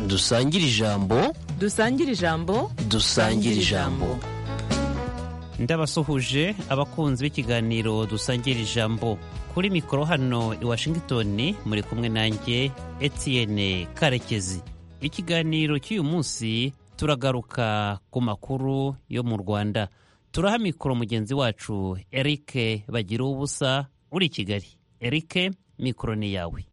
dusangire ijambo dusangire ijambo dusangire ijambo ndabasuhuje abakunzi b'ikiganiro dusangira ijambo kuri mikoro hano i washington muri kumwe nanjye etienne karekezi ikiganiro cy'uyu munsi turagaruka ku makuru yo mu rwanda turaha mikoro mugenzi wacu eric bagira ubusa uri i kigali eric mikoro ni yawe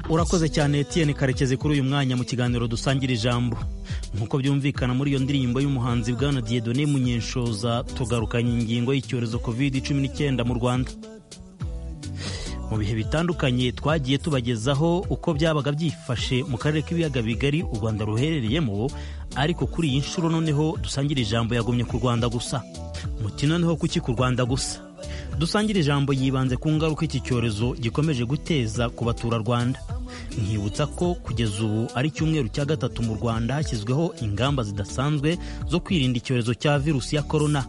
urakoze cyane Etienne karekezi kuri uyu mwanya mu kiganiro dusangira ijambo nk'uko byumvikana muri iyo ndirimbo y'umuhanzi bwana Dieudonné Munyenshoza tugarukanye ingingo y'icyorezo covid cumi n'icyenda mu rwanda mu bihe bitandukanye twagiye tubagezaho uko byabaga byifashe mu karere k'ibiyaga bigari u rwanda ruherereyemo ariko kuri iyi nshuro noneho dusangira ijambo yagumye ku rwanda gusa muti noneho kuki ku rwanda gusa dusangira ijambo yibanze ku ngaruka iki cyorezo gikomeje guteza ku baturarwanda nkibutsa ko kugeza ubu ari icyumweru cya gatatu mu rwanda hashyizweho ingamba zidasanzwe zo kwirinda icyorezo cya virusi ya korona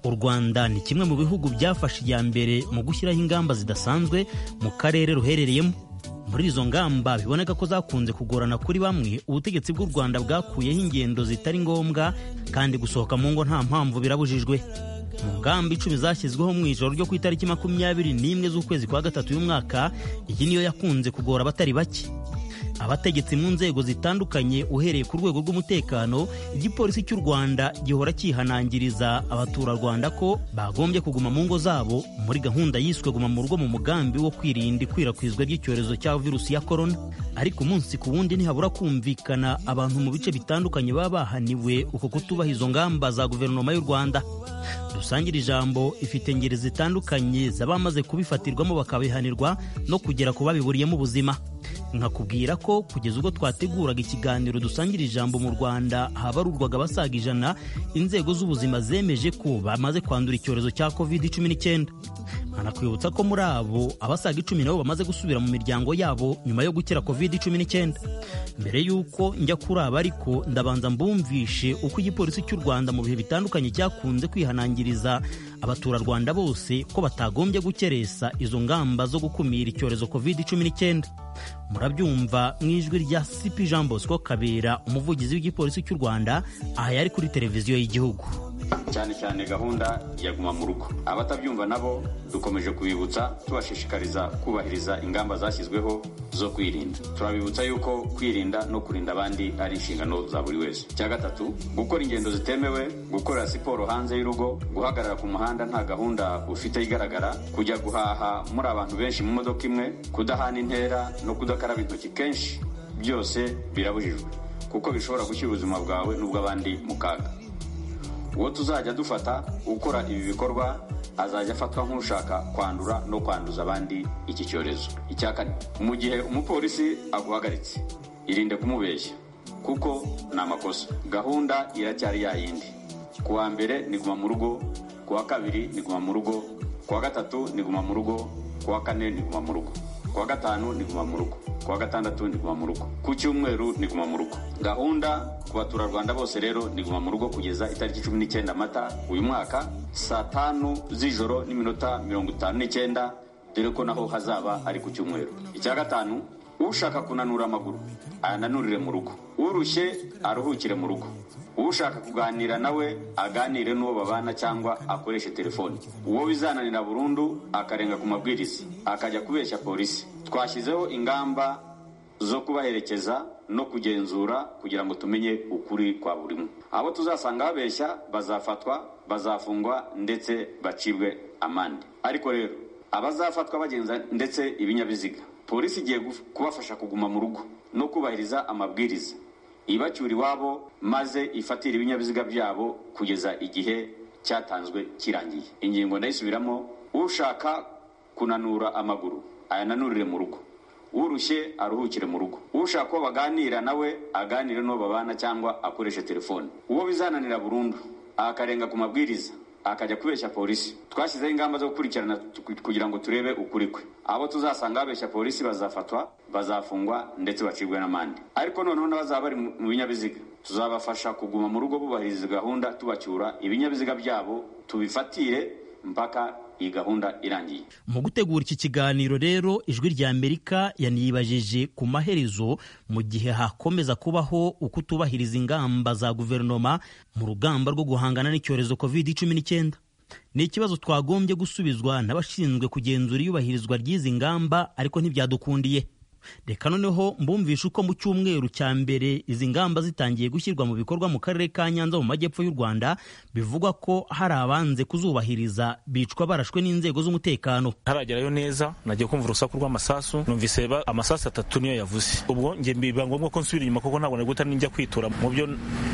u rwanda ni kimwe mu bihugu byafashe iya mbere mu gushyiraho ingamba zidasanzwe mu karere ruherereyemo muri izo ngamba biboneka ko zakunze kugorana kuri bamwe ubutegetsi bw'u rwanda bwakuyeho ingendo zitari ngombwa kandi gusohoka mu ngo nta mpamvu birabujijwe mu ngamba icumi zashyizweho mu ijoro ryo ku itariki makumyabiri n'imwe z'ukwezi kwa gatatu y'umwaka iyi niyo yakunze kugora abatari bake abategetsi mu nzego zitandukanye uhereye ku rwego rw'umutekano igipolisi cy'u rwanda gihora cyihanangiriza abaturarwanda ko bagombye kuguma mu ngo zabo muri gahunda yiswe guma mu rugo mu mugambi wo kwirinda ikwirakwizwa ry'icyorezo cya virusi ya korona ariko umunsi ku wundi ntihabura kumvikana abantu mu bice bitandukanye baba bahaniwe uko kutubaha izo ngamba za guverinoma y'u rwanda dusangire ijambo ifite ingeri zitandukanye z'abamaze kubifatirwamo bakabihanirwa no kugera ku babiburiyemo ubuzima nkakubwira ko kugeza ubwo twateguraga ikiganiro dusangira ijambo mu rwanda habarurwaga abasaga ijana inzego z'ubuzima zemeje ko bamaze kwandura icyorezo cya covid cumi n'icyenda anakwibutsa ko muri abo abasaga icumi nabo bamaze gusubira mu miryango yabo nyuma yo gukira covid cumi n'icyenda mbere y'uko njya kuri aba ariko ndabanza mbumvishe uko igipolisi cy'u rwanda mu bihe bitandukanye cyakunze kwihanangiriza abaturarwanda bose ko batagombye gukeresa izo ngamba zo gukumira icyorezo covid cumi n'icyenda murabyumva mu ijwi rya sipi jean bosco kabera umuvugizi w'igipolisi cy'u rwanda aha yari kuri televiziyo y'igihugu cyane cyane gahunda ya guma mu rugo abatabyumva nabo dukomeje kubibutsa tubashishikariza kubahiriza ingamba zashyizweho zo kwirinda turabibutsa yuko kwirinda no kurinda abandi ari inshingano za buri wese icya gatatu gukora ingendo zitemewe gukorera siporo hanze y'urugo guhagarara ku muhanda nta gahunda ufite igaragara kujya guhaha muri abantu benshi mu modoka imwe kudahana intera no kudakaraba intoki kenshi byose birabujijwe kuko bishobora gushyira ubuzima bwawe n'ubw'abandi mu kaga uwo tuzajya dufata ukora ibi bikorwa azajya afatwa nk'ushaka kwandura no kwanduza abandi iki cyorezo icya kane mu gihe umupolisi aguhagaritse irinde kumubeshya kuko ni amakosa gahunda iracyari yayindi ku wa mbere ni guma mu rugo ku wa kabiri ni guma mu rugo ku wa gatatu ni guma mu rugo ku wa kane ni guma mu rugo ku wa gatanu ni guma mu rugo ku wa gatandatu ni guma mu rugo ku cyumweru ni guma mu rugo gahunda ku baturarwanda bose rero ni guma mu rugo kugeza itariki cumi n'icyenda mata uyu mwaka saa tanu z'ijoro n'iminota mirongo itanu n'icyenda dore ko naho hazaba ari ku cyumweru icya gatanu ushaka kunanura amaguru ayananurire mu rugo urushye aruhukire mu rugo ushaka kuganira nawe aganire n'uwo babana cyangwa akoreshe telefoni uwo bizananira burundu akarenga ku mabwiriza akajya kubeshya polisi twashyizeho ingamba zo kubaherekeza no kugenzura kugira ngo tumenye ukuri kwa buri umwe abo tuzasanga babeshya bazafatwa bazafungwa ndetse bacibwe amande ariko rero abazafatwa bagenza ndetse ibinyabiziga polisi igiye kubafasha kuguma mu rugo no kubahiriza amabwiriza ibacyura iwabo maze ifatira ibinyabiziga byabo kugeza igihe cyatanzwe kirangiye ingingo ndayisubiramo ushaka kunanura amaguru ayananurire mu rugo urushye aruhukire mu rugo ushaka ko baganira nawe aganire n'uwo babana cyangwa akoreshe telefone uwo bizananira burundu akarenga ku mabwiriza akajya kubeshya polisi twashyizeho ingamba zo gukurikirana tu- kugira ngo turebe ukuri kwe abo tuzasanga babeshya polisi bazafatwa bazafungwa ndetse bacibwe n'amande ariko noneho n'abazaba bari mu mu binyabiziga tuzabafasha kuguma mu rugo bubahiriza gahunda tubacyura ibinyabiziga byabo tubifatire mpaka iyi gahunda irangiye mu gutegura iki kiganiro rero ijwi rya amerika yanibajije ku maherezo mu gihe hakomeza kubaho ukutubahiriza ingamba za guverinoma mu rugamba rwo guhangana n'icyorezo covid cumi n'icyenda ni ikibazo twagombye gusubizwa n'abashinzwe kugenzura iyubahirizwa ry'izi ngamba ariko ntibyadukundiye reka noneho mbumvishe uko mu cyumweru cya mbere izi ngamba zitangiye gushyirwa mu bikorwa mu karere ka nyanza mu majyepfo y'u rwanda bivugwa ko hari abanze kuzubahiriza bicwa barashwe n'inzego z'umutekano ntaragerayo neza nagiye kumva urusaku rw'amasasu numvise ba- amasasu atatu niyo yavuze ubwo njye biba ngombwa ko nsubira inyuma kuko ntabwo nari guhita ninjya kwitura mu byo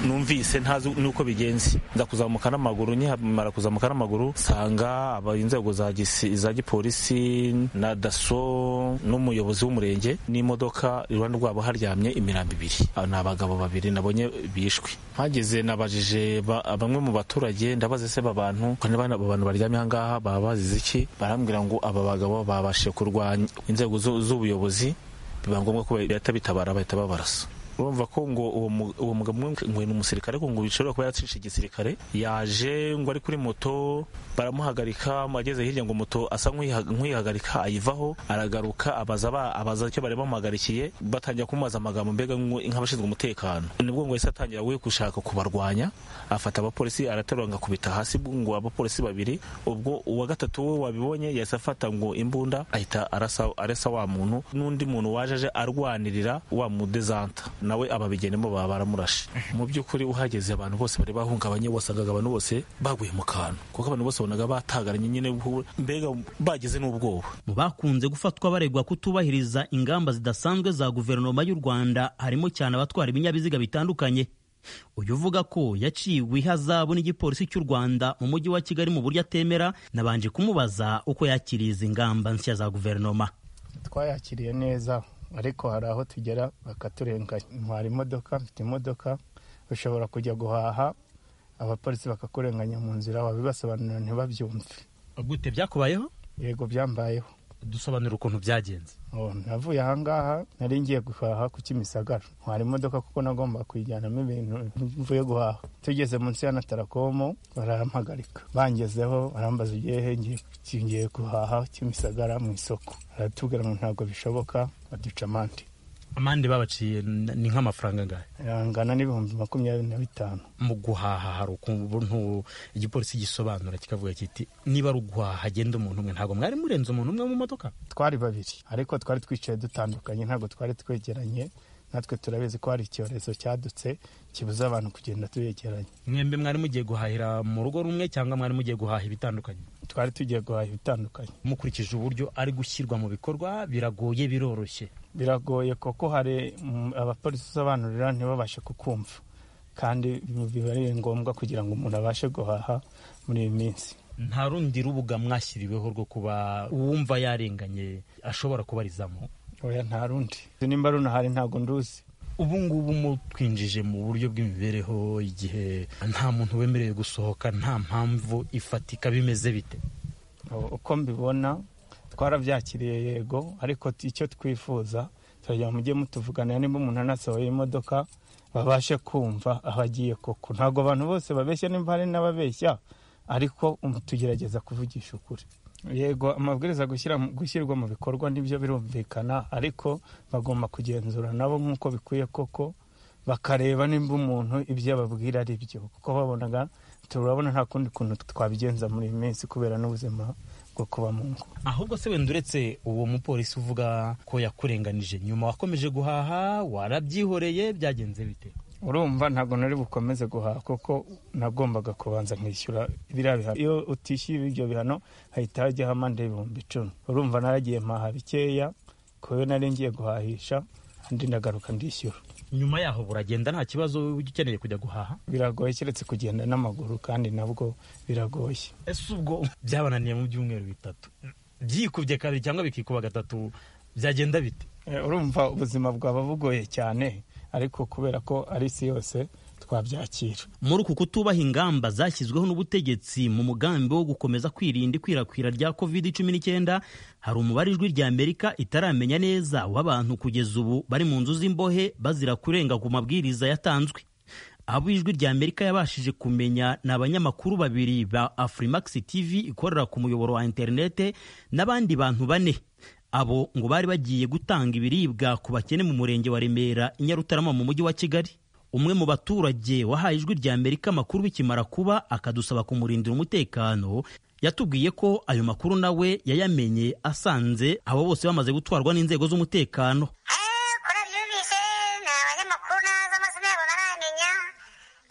numvise ntazi nuko bigenze nza kuzamuka n'amaguru nkimara kuzamuka n'amaguru nsanga aba- inzego za gisi- za gipolisi na daso n'umuyobozi w'umurenge n'imodoka iruhande rwabo haryamye imirambo ibiri Aba ni abagabo babiri nabonye bishwe mpageze nabajije ba- bamwe mu baturage ndabaza se aba bantu ko niba abo bantu baryamye aha ngaha baba bazize iki barambwira ngo aba bagabo babashe kurwanya inzego zu- z'ubuyobozi biba ngombwa ko bahita bitabara bahita babarasa urumva ko ngo uwo mu- uwo mugabo umwe ngo ni umusirikare ariko ngo bishobora kuba yacishe igisirikare yaje ngo ari kuri moto baramuhagarika ageze hirya ngo moto asa nk'uyiha- nk'uyihagarika ayivaho aragaruka abaza aba- abaza icyo bari bamuhagarikiye batangira kumubaza amagambo mbega ngo- nk'abashinzwe umutekano nibwo ngo yahise atangira we gushaka kubarwanya afata abapolisi araterura ngo akubita hasi ngo abapolisi babiri ubwo uwa gatatu we wabibonye yahise afata ngo imbunda ahita arasa arasa wa muntu n'undi muntu waje aje arwanirira wa mudezanta nawe ababigenemo baba baramurashe mu by'ukuri uhageze abantu bose bari bahungabanye wasangaga abantu bose baguye mu kantu kuko abantu bose bonaga batagaranye nyine mbega bagize n'ubwoba mu bakunze gufatwa baregwa kutubahiriza ingamba zidasanzwe za guverinoma y'u rwanda harimo cyane abatwara ibinyabiziga bitandukanye uyu uvuga ko yaciwe ihazabu n'igipolisi cy'u rwanda mu mujyi wa kigali mu buryo atemera nabanje kumubaza uko yakiriye izi ngamba nshya za guverinoma twayakiriye neza ariko hari aho tugera bakaturenganya ntwara imodoka mfite imodoka ushobora kujya guhaha abapolisi bakakurenganya mu nzira wabibasobanurira ntibabyumve gute byakubayeho yego byambayeho dusobanura ukuntu byagenze Oh, navuye ahangaha nari ngiye guhaha ku kimisagara ntwara imodoka kuko nagomba kuyijyanamo ibintu mvuye guhaha tugeze munsi ya natarakomo barampagarika bangezeho barambaza ugiye he ngiye ku- ngiye guhaha kimisagara mu isoko baratubwira ngo ntabwo bishoboka baduca amande amande babaciye ni nk'amafaranga ngahe angana n'ibihumbi makumyabiri na bitanu mu guhaha hari ukuntu igipolisi gisobanura kikavuga kiti niba ari uguhaha hagenda umuntu umwe ntabwo mwari murenze umuntu umwe mu modoka twari babiri ariko twari twicaye dutandukanye ntabwo twari twegeranye natwe turabizi ko hari icyorezo cyadutse kibuza abantu kugenda tuyegeranye mwembe mwari mugiye guhahira mu rugo rumwe cyangwa mwari mugiye guhaha ibitandukanye twari tugiye guhaha ibitandukanye mukurikije uburyo ari gushyirwa mu bikorwa biragoye biroroshye biragoye kuko hari mm, abapolisi usobanurira ntibabashe kukumva kandi biba ari ngombwa kugira ngo umuntu abashe guhaha muri iyi minsi nta rundi rubuga mwashyiriweho rwo kuba uwumva yarenganye ashobora kubarizamo oya nta rundi nimba runahari ntabwo nduzi ubu ngubu mutwinjije mu buryo bw'imibereho igihe nta muntu wemerewe gusohoka nta mpamvu ifatika bimeze bite uko mbibona twarabyakiriye yego ariko t- icyo twifuza turagira ngo mujye mutuvugana niba umuntu anasohoye imodoka babashe kumva aho agiye koko ntabwo abantu bose babeshya nimba hari n'ababeshya ariko um, tugerageza kuvugisha ukuri yego amabwiriza gushyira mu- gushyirwa mu bikorwa nibyo birumvikana ariko bagomba kugenzura nabo nk'uko bikwiye koko bakareba nimba umuntu ibyo ababwira ari byo kuko babonaga turabona nta kundi kuntu twabigenza muri iyi minsi kubera n'ubuzima bwo kuba mu ngo ahubwo se wenda uretse uwo mupolisi uvuga ko yakurenganije nyuma wakomeje guhaha warabyihoreye byagenze bite urumva ntabwo nari bukomeze guhaha kuko nagombaga kubanza nkishyura biriya bihano iyo utishyuye ibyo bihano hahita hajyaho amande y'ibihumbi icumi urumva naragiye mpaha bikeya kubera nari ngiye guhahisha andi ndagaruka ndishyura nyuma yaho buragenda nta kibazo ujya ukeneye kujya guhaha biragoye keretse kugenda n'amaguru kandi nabwo biragoye ese ubwo byabananiye mu byumweru bitatu byikubye kabiri cyangwa bikikuba gatatu byagenda bite Eh, urumva ubuzima bwaba bugoye cyane ariko kubera ko ari isi yose twabyakira muri uku kutubaha ingamba zashyizweho n'ubutegetsi mu mugambi wo gukomeza kwirinda ikwirakwira rya covid cumi n'icyenda hari umubare ijwi rya amerika itaramenya neza w'abantu kugeza ubu bari mu nzu z'imbohe bazira kurenga ku mabwiriza yatanzwe abo ijwi rya amerika yabashije kumenya ni abanyamakuru babiri ba afrimax tv ikorera ku muyoboro wa interinete n'abandi bantu bane abo ngo bari bagiye gutanga ibiribwa ku bakene mu murenge wa remera i nyarutarama mu mujyi wa kigali umwe mu baturage wahaye ijwi rya amerika amakuru bikimara kuba akadusaba kumurindira umutekano yatubwiye ko ayo makuru nawe yayamenye asanze abo bose bamaze gutwarwa n'inzego z'umutekano Eh, korali yumvise ni abanyamakuru nazo amazina yabo baramenya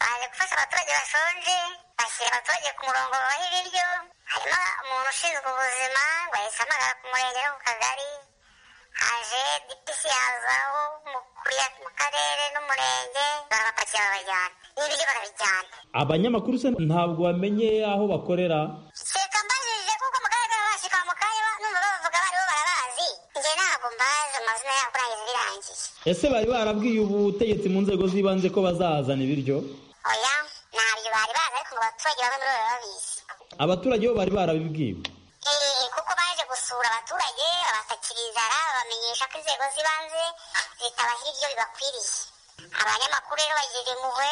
baje gufasha abaturage bashonje bashyira abaturage ku murongo babaha ibiryo harimo umuntu ushinzwe ubuzima ngo yahise amagara ku murenge no ku kagari haje dipisi yazaho mukuriya mu karere n'umurenge barabapakira babajyana n'ibiryo barabijyana abanyamakuru se ntabwo bamenye aho bakorera seka mbajije kuko mu karere kaba bashika mu kanya ba- numva bavuga baribo barabazi njye ntabwo mbazi amazina yabo kurangiza birangiye ese bari barabwiye ubutegetsi mu nzego z'ibanze ko bazahazana ibiryo oya ntabyo bari bazi ariko ngo abaturage bamwe muri bo baba babizi abaturage bo bari barabibwiwe Eh, kuko baje gusura abaturage babasakira inzara babamenyesha ko inzego z'ibanze zitabahira ibyo bibakwiriye abanyamakuru rero bagira impuhwe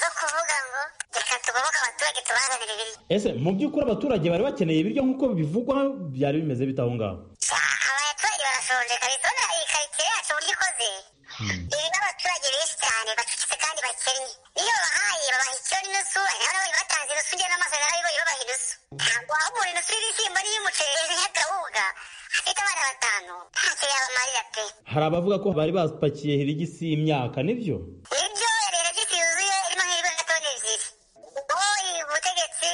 zo kuvuga ngo reka tugoboke abaturage tubazanire ibiryo ese mu by'ukuri abaturage bari bakeneye ibiryo nk'uko bivugwa byari bimeze bite aho ngaho Ah, abaturage barashonje kabisa urabona iyi karitsiye yacu uburyo ikoze irimo abaturage benshi cyane bacucitse kandi bakennye iyo babahaye babaha icyo n'inusu urabona bari batanze inusu njye n'amaso narabibonye babaha inusu ntabwo waha umuntu inusu y'ibishyimbo n'iy'umuceri y'akawunga afite abana batanu ntacyo yabamarira pe hari abavuga ko bari bapakiye hirigisi y'imyaka nibyo ibyo leta gisi yuzuye irimo nk'ibigori toni ebyiri ubwo ubutegetsi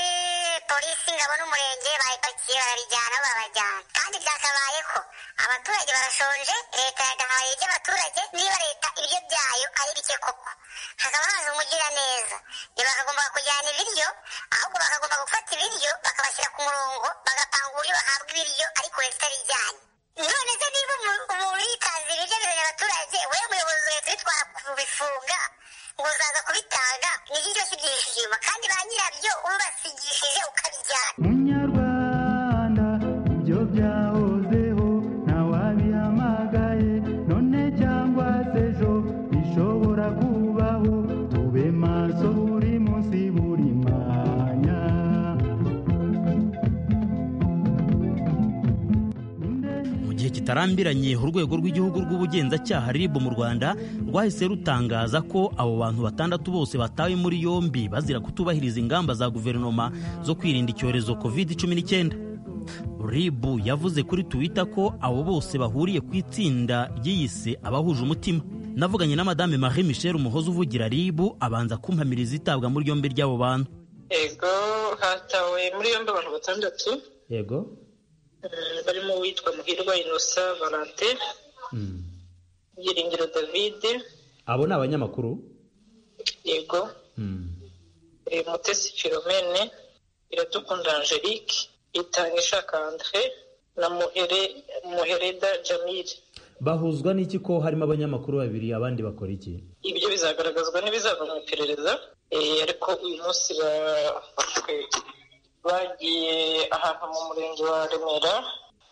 polisi ingabo n'umurenge bayipakiye barabijyana barabajyana kandi byakabayeho abaturage barashonje leta yagahaye ibyo abaturage niba leta ibiryo byayo ari bike koko hakaba haza umugiraneza ntibakagomba kujyana ibiryo ahubwo bakagomba gufata ibiryo bakabashyira ku murongo bagapanga uburyo bahabwa ibiryo ariko leta itabijyanye none se niba umu- umuntu yitaza ibiryo bizanye abaturage we muyobozi leta ubitwara kubifunga ngo uzaza kubitanga nigiryo kibyishije inyuma kandi ba nyirabyo ubasigishije ukabijyana munyarwanda ibyo byahozeho ntawabihamagaye none cyangwa se ejo bishobora kubaho tube maso buri munsi buri mwanya mu gihe kitarambiranye urwego rw'igihugu rw'ubugenzacyaha rib mu rwanda rwahise rutangaza ko abo bantu batandatu bose batawe muri yombi bazira kutubahiriza ingamba za guverinoma zo kwirinda icyorezo covid cumi n'icyenda rib yavuze kuri twitter ko abo bose bahuriye ku itsinda ryiyise abahuje umutima navuganye na madame marie michel umuhoza uvugira rib abanza kumpamiriza itabwa muri yombi ry'abo bantu yego hatawe muri yombi abantu batandatu yego mm, barimo uwitwa muhirwa inosa valante byiringiro david abo ni abanyamakuru yego eh, mutesi philomene iradukunda angelique itanga ishaka andre na muhere muhereda jamil bahuzwa n'iki ko harimo abanyamakuru babiri abandi bakora iki ibyo bizagaragazwa n'ibizava mu iperereza eh, ariko uyu munsi ba- bagiye ahantu mu murenge wa remera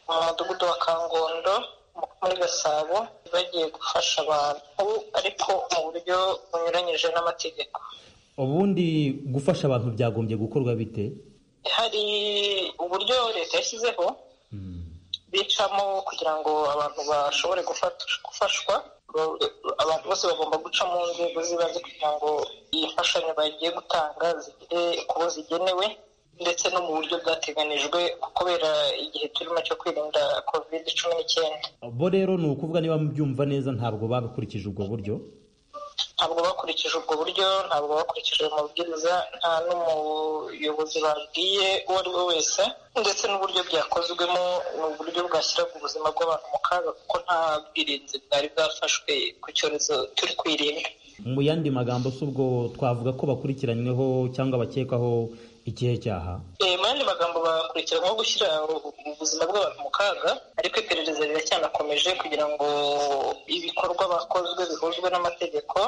mu mudugudu wa kangondo mu- muri gasabo bagiye gufasha abantu ariko mu buryo bunyuranyije n'amategeko ubundi gufasha abantu byagombye gukorwa bite hari uburyo leta yashyizeho bicamo kugira ngo abantu bashobore gufatush- gufashwa Ba- abantu bose bagomba guca mu nzego z'ibanze kugira ngo iyi mfashanyo bagiye gutanga zigere ku bo zigenewe ndetse no mu buryo bwateganijwe kubera igihe turimo cyo kwirinda covid cumi n'icyenda bo rero ni ukuvuga niba mubyumva neza ntabwo bakurikije ubwo buryo ntabwo bakurikije ubwo buryo ntabwo bakurikije ayo mabwiriza nta n'umuyobozi babwiye uwo ari we wese ndetse n'uburyo byakozwemo ni uburyo bwashyiraga ubuzima bw'abantu mu kaga kuko nta bwirinzi bwari bwafashwe ku cyorezo turi kwirinda mu yandi magambo si ubwo twavuga ko bakurikiranyweho cyangwa bakekwaho ikihe cyaha Eh, mu yandi magambo bakurikiranyweho gushyira u- ubuzima bw'abantu mu kaga ariko iperereza riracyanakomeje kugira ngo ibikorwa bakozwe bihuzwe n'amategeko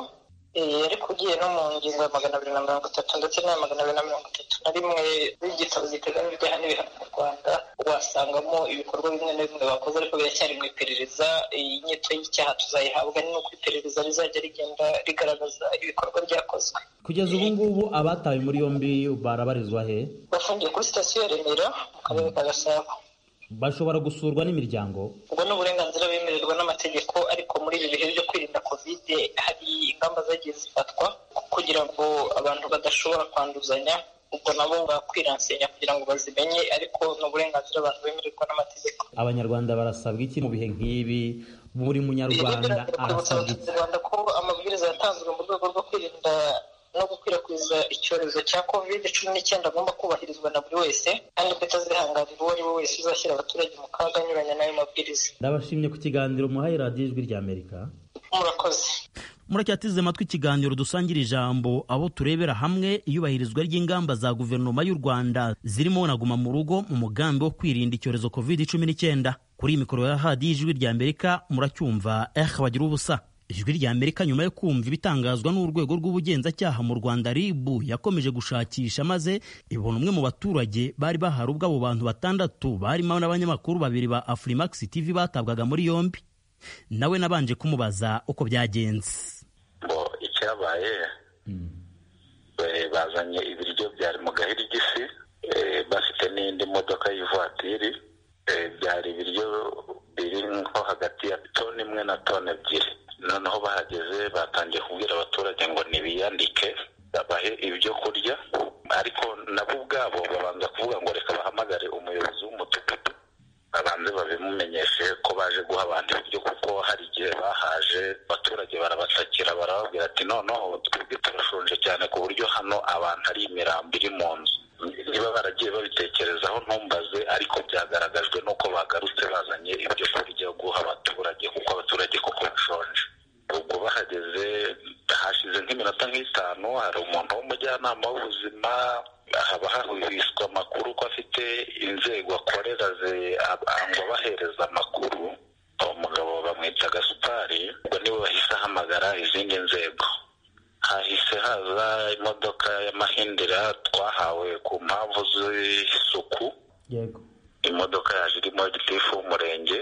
Eh, ariko ugiye no mu ngingo ya magana abiri na mirongo itatu ndetse n'aya magana abiri na mirongo itatu na rimwe y'igitabo giteganyijwe ibyaha n'ibihano mu rwanda wasangamo ibikorwa bimwe na bimwe bakoze ariko biracyari mu iperereza iyi nyito y'icyaha tuzayihabwa ni uko iperereza rizajya rigenda rigaragaza ibikorwa byakozwe kugeza ubu ngubu abatawe muri yombi barabarizwa he bafungiye kuri sitasiyo ya remera mu karere ka gasabo bashobora gusurwa n'imiryango ubwo ni uburenganzira bemererwa n'amategeko ariko muri ibi bihe byo kwirinda kovide hari ingamba zagiye zifatwa kugira ngo abantu badashobora kwanduzanya ubwo nabo bakwiransenya kugira ngo bazimenye ariko ni uburenganzira abantu bemererwa n'amategeko abanyarwanda barasabwa iki mu bihe nk'ibi buri munyarwanda kwibutsa arasabwa iki abaturarwanda ko amabwiriza yatanzwe mu rwego rwo kwirinda no gukwirakwiza icyorezo cya covid cumi n'icyenda agomba kubahirizwa na buri wese kandi ko itazihanganira uwo ari we wese uzashyira abaturage mu kaga anyuranya n'ayo mabwiriza ndabashimye ku kiganiro muhaye radiyo ijwi rya amerika murakoze muracyateze amatwi ikiganiro dusangira ijambo abo turebera hamwe iyubahirizwa ry'ingamba za guverinoma y'u rwanda zirimo na guma mu rugo mu mugambi wo kwirinda icyorezo covid cumi n'icyenda kuri iyi mikoro ya hadiyo ijwi rya amerika muracyumva eh bagira ubusa ijwi rya amerika nyuma yo kumva ibitangazwa n'urwego rw'ubugenzacyaha mu rwanda ribu yakomeje gushakisha maze ibona umwe mu baturage bari baharubwa abo bantu batandatu barimo n'abanyamakuru babiri ba afurimax tv batabwaga muri yombi nawe nabanje kumubaza uko byagenze ngo icyabaye eh, bazanye ibiryo byari mu gahirigisi eh, bafite n'indi modoka y'ivatiri eh, byari ibiryo biri nko hagati ya toni imwe na toni ebyiri noneho bahageze batangiye kubwira abaturage ngo nibiyandike babahe ibyo kurya ariko nabo ubwabo babanza kuvuga ngo reka bahamagare umuyobozi w'umudugudu babanze babimumenyeshe ko baje guha abantu ibiryo kuko hari igihe bahaje abaturage barabatakira barababwira ati noneho twebwe turashonje cyane ku buryo hano abantu ari imirambo iri mu nzu niba baragiye babitekerezaho ntumbaze ariko byagaragajwe n'uko bagarutse bazanye ibyo kurya guha abaturage kuko abaturage koko bashonje ubwo bahageze hashize nk'iminota nk'itanu hari umuntu w'umujyanama w'ubuzima haba hahwiswe amakuru ko afite inzego akorera ze- ab- ngo abahereza amakuru uwo mugabo bamwita gasupari ubwo niwe bahise ahamagara izindi nzego hahise haza imodoka y'amahindira twahawe ku mpamvu z'isuku yego imodoka yaje irimo gitifu w'umurenge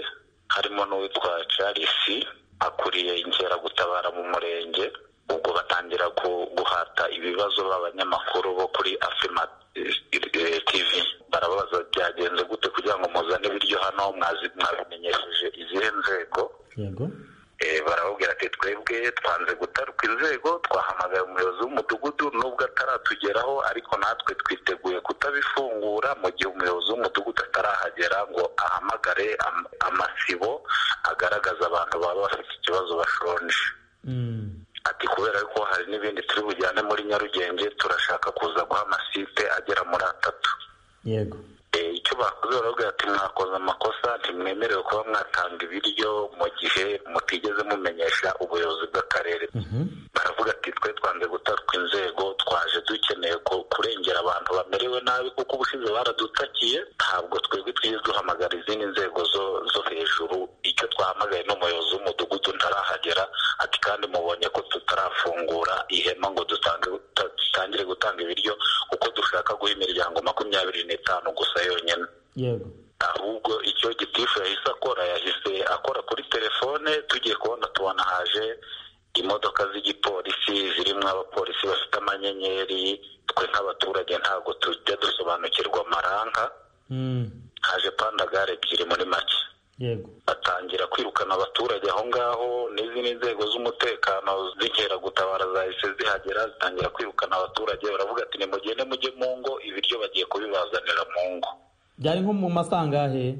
harimo n'uwitwa charles akuriye inkeragutabara mu murenge ubwo batangira ku- guhata ibibazo b'abanyamakuru bo kuri afima eh, tv barababaza byagenze gute kugira ngo muzane ibiryo hano mwazi- mwabimenyesheje izihe nzego yego Eh, barababwira ati twebwe twanze gutaruka inzego twahamagaye umuyobozi w'umudugudu nubwo ataratugeraho ariko natwe twiteguye kutabifungura mu gihe umuyobozi w'umudugudu atarahagera ngo ahamagare am- amasibo agaragaza abantu baba bafite ikibazo bashonje Mm. ati kubera ko hari n'ibindi turi bujyane muri nyarugenge turashaka kuza guha amasite agera muri atatu yego Eh, icyo bakoze baravuga ati mwakoze amakosa ntimwemerewe kuba mwatanga ibiryo mu gihe mutigeze mumenyesha ubuyobozi bw'akarere Mhm. baravuga ati twe twanze gutaruka inzego twaje dukeneye ku- kurengera abantu bamerewe nabi kuko ubushize baradutakiye ntabwo twebwe twize duhamagara izindi nzego zo zo hejuru icyo twahamagaye n'umuyobozi w'umudugudu ntarahagera ati kandi mubonye ko tutarafungura ihema ngo dutange duta- dutangire gutanga ibiryo kuko dushaka guha imiryango makumyabiri n'itanu gusa yonyine yego ahubwo icyo gitifu yahise akora yahise akora kuri telefone tugiye kubona tubona haje imodoka z'igipolisi zirimo abapolisi bafite amanyenyeri twe nk'abaturage ntabwo tujya dusobanukirwa amaranka Mm. haje pandagare ebyiri muri make yego batangira kwirukana abaturage aho ngaho n'izindi nzego z'umutekano z'inkeragutabara zahise zihagera zitangira kwirukana abaturage baravuga ati nimugende mujye mu ngo ibiryo bagiye kubibazanira mu ngo byari nko mu masangahe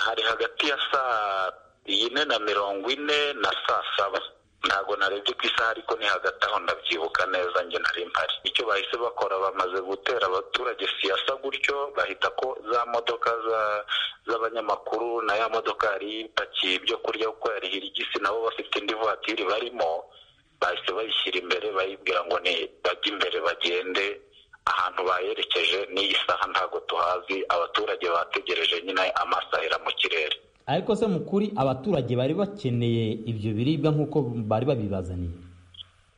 hari hagati ya saa ine na mirongo ine na saa saba ntabwo narebye ku isaha ariko ni hagati aho ndabyibuka neza njye nari mpari icyo bahise bakora bamaze gutera abaturage siyasa gutyo bahita ko za modoka za- z'abanyamakuru na ya modoka yari ipakiye ibyo kurya kuko yari hirigisi nabo bafite indi vatiri barimo bahise bayishyira imbere bayibwira ngo ni bajye imbere bagende ahantu bayerekeje n'iyi saha ntabwo tuhazi abaturage bategereje nyine amasahera mu kirere ariko se mu kuri abaturage bari bakeneye ibyo biribwa nk'uko bari babibazaniye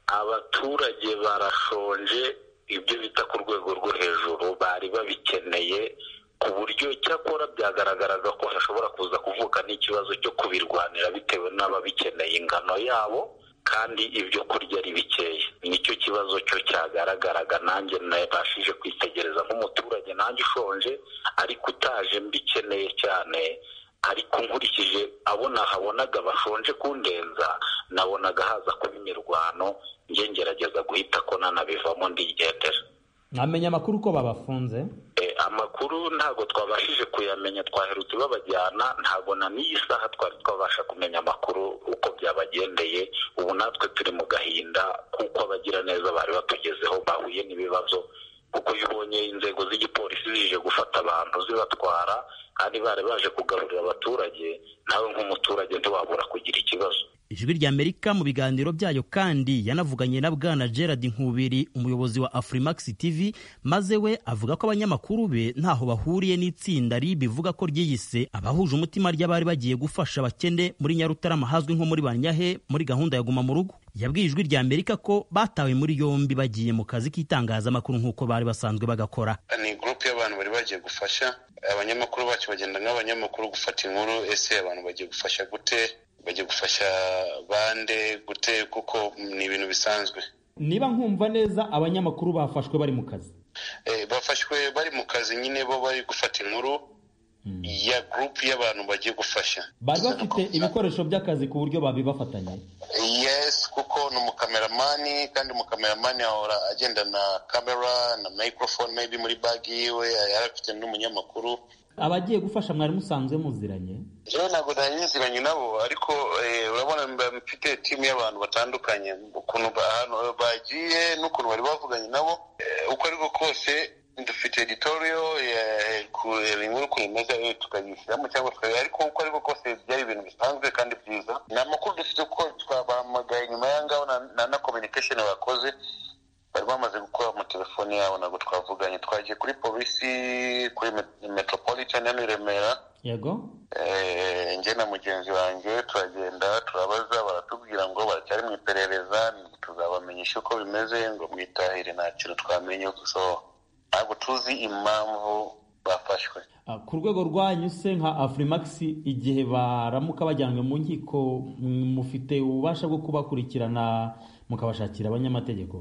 abaturage barashonje ibyo bita ku rwego rwo hejuru bari babikeneye ku buryo cyakora byagaragaraga ko hashobora kuza kuvuka n'ikibazo cyo kubirwanira bitewe n'ababikeneye ingano yabo kandi ibyo kurya ari bikeya nicyo kibazo cyo cyagaragaraga nanjye nabashije kwitegereza nk'umuturage nanjye ushonje ariko utaje mbikeneye cyane ariko nkurikije abo nahabonaga bashonje kundenza nabonaga haza kuba imirwano njye ngerageza guhita ko nanabivamo ndigendera mwamenya amakuru ko babafunze Eh, amakuru ntabwo twabashije kuyamenya twaherutse babajyana ntabwo na n'iyi saha twari twabasha kumenya amakuru uko byabagendeye ubu natwe turi mu gahinda kuko abagiraneza bari batugezeho bahuye n'ibibazo kuko iyo ubonye inzego z'igipolisi zije gufata abantu zibatwara kandi bari baje kugaburira abaturage nawe nk'umuturage ntiwabura kugira ikibazo ijwi rya amerika mu biganiro byayo kandi yanavuganye na bwana gerard nkubiri umuyobozi wa afrimax tv maze we avuga ko abanyamakuru be ntaho bahuriye n'itsinda rib ivuga ko ryiyise abahuje umutima ry'abari bagiye gufasha abakene muri nyarutarama hazwi nko muri banyahe muri gahunda ya guma mu rugo yabwiye ijwi rya amerika ko batawe muri yombi bagiye mu kazi k'itangazamakuru nk'uko bari basanzwe bagakora ni gurupe y'abantu bari bagiye gufasha abanyamakuru bacu bagenda nk'abanyamakuru gufata inkuru ese abantu bagiye gufasha gute bagiye gufasha bande gute kuko ni ibintu bisanzwe niba nkumva neza abanyamakuru bafashwe bari mu kazi Eh, bafashwe bari mu kazi nyine bo bari gufata inkuru ya gurupe y'abantu bagiye gufasha bari bafite ibikoresho by'akazi ku buryo babibafatanya yes kuko ni umukameramani kandi umukameramani ahora agenda na kamera na microphone maybe muri bagi yiwe yarafite n'umunyamakuru abagiye gufasha mwari musanzwe muziranye jewe ntabwo nanyiziranye nabo ariko eh, urabona mba mfite timu y'abantu batandukanye ukuntu ba- ahantu bagiye n'ukuntu bari bavuganye nabo eh, uko ariko kose dufite editoriyo kureba inkuru ukuntu imeze eh, tukayishyiramo cyangwa tukareba ariko uko ariko kose byari ibintu bisanzwe kandi byiza ni amakuru dufite uko twabahamagaye nyuma y'angaho na- na na communication bakoze bari bamaze gukora mu telefoni yabo ntabwo twavuganye twagiye kuri polisi kuri me- metropolitan hano i remera yego Eh, njye na mugenzi wanjye turagenda turabaza baratubwira ngo baracyari mu iperereza tuzabamenyesha uko bimeze ngo mwitahire nta kintu twamenye so ntabwo tuzi impamvu bafashwe Ah, ku rwego rwanyu se nka afrimax igihe baramuka bajyanywe mu nkiko mm, mufite ububasha bwo kubakurikirana mukabashakira abanyamategeko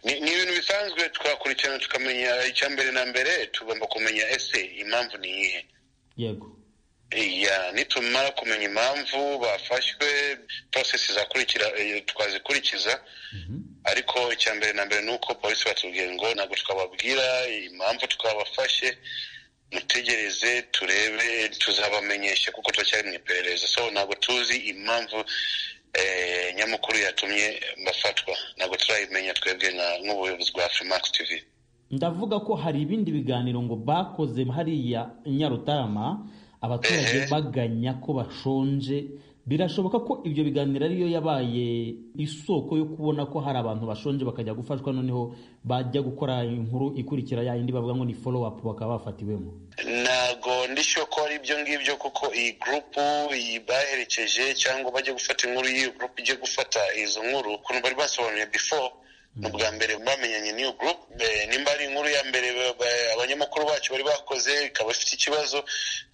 ni ni ibintu bisanzwe twakurikirana tukamenya icya mbere na mbere tugomba kumenya ese impamvu ni iyihe yego ya nitumara kumenya impamvu bafashwe prosesi zakurikira eh, twazikurikiza ariko icya mbere na mbere ni uko polisi batubwiye ngo ntabwo twababwira impamvu twabafashe mutegereze turebe tuzabamenyesha kuko turacyari mu iperereza so ntabwo tuzi impamvu eh, nyamukuru yatumye bafatwa ntabwo turayimenya twebwe nka- nk'ubuyobozi bwa Freemax TV ndavuga ko hari ibindi biganiro ngo bakoze hariya i nyarutarama abaturage baganya ko bashonje birashoboka ko ibyo biganiro ariyo yabaye isoko yo kubona ko hari abantu bashonje bakajya gufashwa noneho bajya gukora inkuru ikurikira ya yindi bavuga ngo ni follow up bakaba bafatiwemo ntago ndishyuwe ko ari ibyo ngibyo kuko iyi gurupu baherekeje cyangwa bajya gufata inkuru y'iyo gurupu ijya gufata izo nkuru ukuntu bari basobanuye before ni ubwa mbere bamenyanye n'iyo gurupu Eh, nimba ari inkuru ya mbere ba- ba- abanyamakuru bacu bari bakoze ikaba ifite ikibazo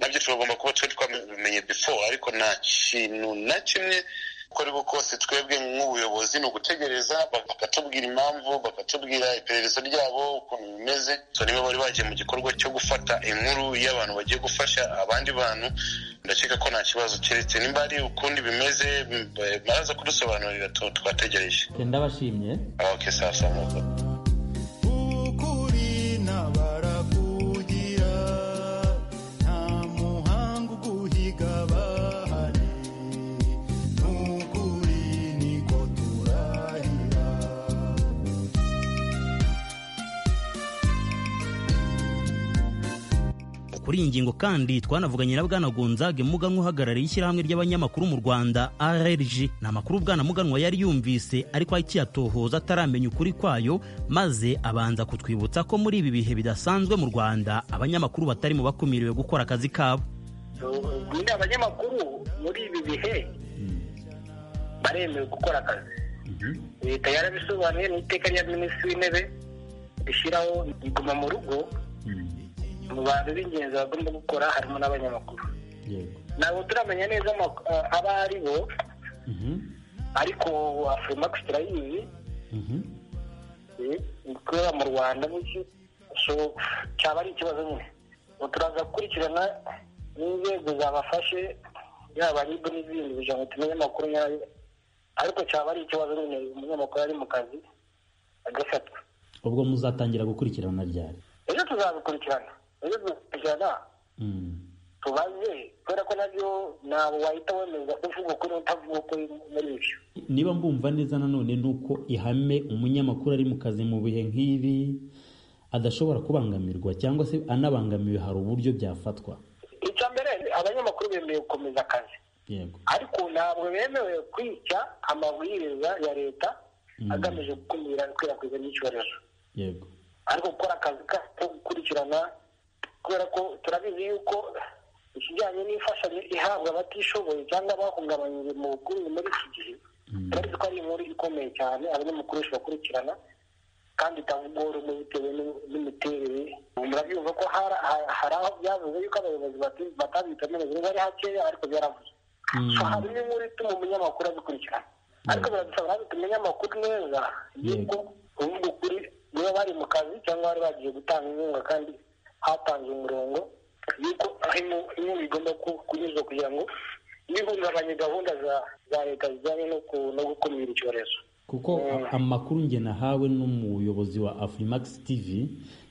nabyo tugomba kuba twe twabimenye before ariko nta kintu na kimwe uko ariko kose twebwe nk'ubuyobozi ni ugutegereza bakatubwira impamvu bakatubwira iperereza ryabo ukuntu bimeze so niba bari bagiye mu gikorwa cyo gufata inkuru y'abantu bagiye gufasha abandi bantu ndakeka ko nta kibazo keretse nimba ari ukundi bimeze m- b- baraza kudusobanurira tu- twategereje ndabashimye okay sasa moko kurina barakugira nta muhanga uguhiga bahari n'ukuri niko turahira kuri kuri iyi ngingo kandi twanavuganye na bwana Gonzague Muganwa uhagarariye ishyirahamwe ry'abanyamakuru mu Rwanda RRG ni amakuru bwana Muganwa yari yumvise ariko akiyatohoza ataramenya ukuri kwayo maze abanza kutwibutsa ko muri ibi bihe bidasanzwe mu Rwanda abanyamakuru batari mu bakumiriwe gukora akazi kabo nyine abanyamakuru muri ibi bihe baremewe gukora akazi leta yarabisobanuye mu iteka rya minisitiri w'intebe rishyiraho iguma mu rugo mu bantu b'ingenzi bagomba gukora harimo n'abanyamakuru ntabwo turamenya neza ama- abo ari bo ariko afurimax turayizi eh, ikorera mu rwanda bityo so cyaba ari ikibazo nyine Ubu turaza gukurikirana n'inzego zabafashe yaba ribu n'izindi kugira ngo tumenye amakuru nyayo ariko cyaba ari ikibazo nyine umunyamakuru ari mu kazi agafatwa ubwo muzatangira gukurikirana ryari ejo tuzabikurikirana ejo tuzabikurikirana tubaze kubera ko nabyo ntabwo wahita wemeza uvuga ukuri utavuga ukuri muri ibyo niba mbumva neza nanone ni uko ihame umunyamakuru ari mu kazi mu bihe nk'ibi adashobora kubangamirwa cyangwa se anabangamiwe hari uburyo byafatwa icya mbere abanyamakuru bemerewe gukomeza akazi yego ariko ntabwo bemerewe kwica amabwiriza ya leta agamije gukumira ikwirakwiza ry'icyorezo yego ariko gukora akazi ka- ko gukurikirana kubera ko turabizi yuko ikijyanye n'imfashanyo ihabwa abatishoboye cyangga abahungabanyije mu bukungu muri iki gihe turabizi ko ari inkuru ikomeye cyane abanyamakuru benshi bakurikirana kandi itavugora umwe bitewe n'u- n'imiterere murabyumva ko hari ha- hari aho byavuze yuko abayobozi bati- batabitabiriye biba ari hakeya ariko byaravuze So, hari n'inkuru ituma umunyamakuru abikurikirana ariko biradusaba natwe tumenye amakuru neza yuko uvuga ukuri niba bari mu kazi cyangwa bari bagiye gutanga inkunga kandi hatanzwe umurongo yuko harimo bimwe bigomba ku- kunyuzwa kugira ngo ntihungabanye gahunda za- za leta zijyanye no ku- no gukumira icyorezo kuko a- amakuru njye nahawe n'umuyobozi wa afrimax tv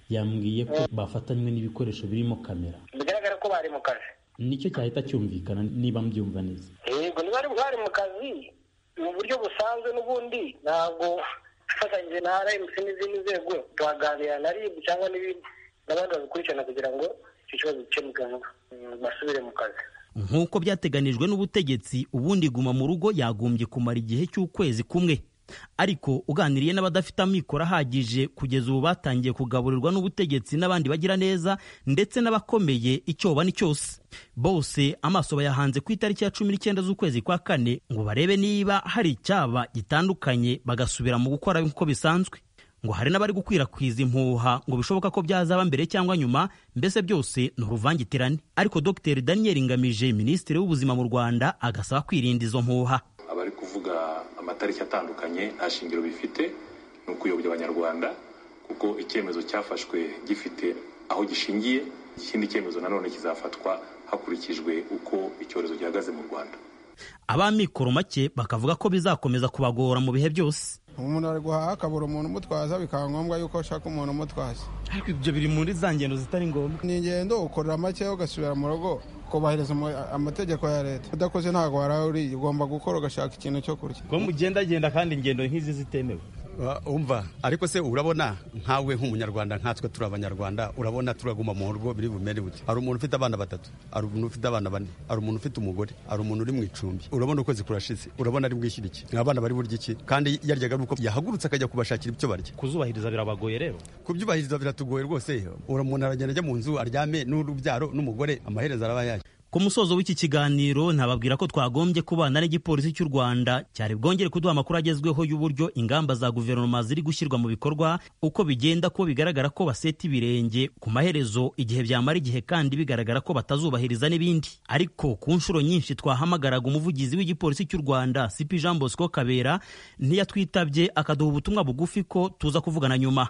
yambwiye ko bafatanywe n'ibikoresho birimo kamera bigaragara ko bari mu kazi nicyo cyahita cyumvikana niba mbyumva neza yego niba bari bari mu kazi mu buryo busanzwe n'ubundi ntabwo dufatanyije na rmc n'izindi nzego tuhaganira na rib cyangwa n'ibindi n'abandi babikurikirana kugira ngo icyo kibazo gikemuke vuba Mm, basubire mu kazi nk'uko byateganijwe n'ubutegetsi ubundi guma mu rugo yagombye kumara igihe cy'ukwezi kumwe ariko uganiriye n'abadafite amikoro ahagije kugeza ubu batangiye kugaburirwa n'ubutegetsi n'abandi bagira neza ndetse n'abakomeye icyo bani cyose bose amaso bayahanze ku itariki ya cumi n'icyenda z'ukwezi kwa kane ngo barebe niba hari icyaba gitandukanye bagasubira mu gukora nk'uko bisanzwe ngo hari n'abari gukwirakwiza impuha ngo bishoboka ko byazaba mbere cyangwa nyuma mbese byose ni uruvangitirane ariko dr daniel ngamije minisitiri w'ubuzima mu rwanda agasaba kwirinda izo mpuha abari kuvuga amatariki atandukanye nta shingiro bifite ni ukuyobya abanyarwanda kuko icyemezo cyafashwe gifite aho gishingiye ikindi cyemezo nanone kizafatwa hakurikijwe uko icyorezo gihagaze mu rwanda ab'amikoro make bakavuga ko bizakomeza kubagora mu bihe byose umuntu ari guhaha akabura umuntu umutwaza bikaba ngombwa yuko ashaka umuntu umutwaza ariko ibyo biri muri za ngendo zitari ngombwa ni ingendo ukorera make ugasubira mu rugo ukubahiriza umu- amategeko ya leta udakoze ntabwo waraye uriye ugomba gukora ugashaka ikintu cyo kurya ko mugendagenda kandi ingendo nk'izi zitemewe umva ariko se urabona nkawe nk'umunyarwanda nkatwe turi abanyarwanda urabona turaguma mu rugo biri bumere bute hari umuntu ufite abana batatu hari umuntu ufite abana bane hari umuntu ufite umugore hari umuntu uri mu icumbi urabona ukwezi kurashize urabona ari bwishyura iki abana bari burya iki kandi yaryaga ari uko yahagurutse akajya kubashakira ibyo barya kuzubahiriza birabagoye rero kubyubahiriza biratugoye rwose umuntu aragenda ajya mu nzu aryame n'urubyaro n'umugore amaherezo araba yaje ku musozo w'iki kiganiro nababwira ko twagombye kubana n'igipolisi cy'u rwanda cyari bwongere kuduha amakuru agezweho y'uburyo ingamba za guverinoma ziri gushyirwa mu bikorwa uko bigenda ko bigaragara ko baseta ibirenge ku maherezo igihe byamara igihe kandi bigaragara ko batazubahiriza n'ibindi ariko ku nshuro nyinshi twahamagaraga umuvugizi w'igipolisi cy'u rwanda cp jean bosco kabera ntiyatwitabye akaduha ubutumwa bugufi ko tuza kuvugana nyuma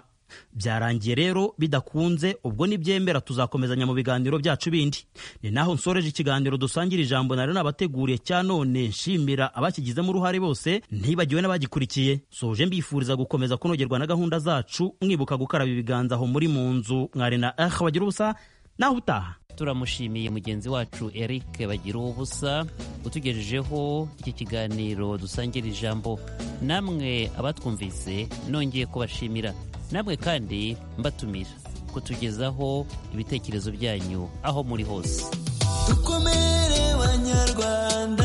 byarangiye rero bidakunze ubwo nibyemera tuzakomezanya mu biganiro byacu bindi ni naho nsoreje ikiganiro dusangira ijambo nari nabateguriye cya none nshimira abakigizemo uruhare bose ntibagiwe n'abagikurikiye soje mbifuriza gukomeza kunogerwa na gahunda zacu mwibuka gukaraba ibiganza aho muri mu nzu mwari na ah bagira ubusa naho utaha turamushimiye mugenzi wacu eric bagira ubusa utugejejeho iki kiganiro dusangira ijambo namwe abatwumvise nongeye kubashimira namwe kandi mbatumira kutugezaho ibitekerezo byanyu aho muri hose dukomere banyarwanda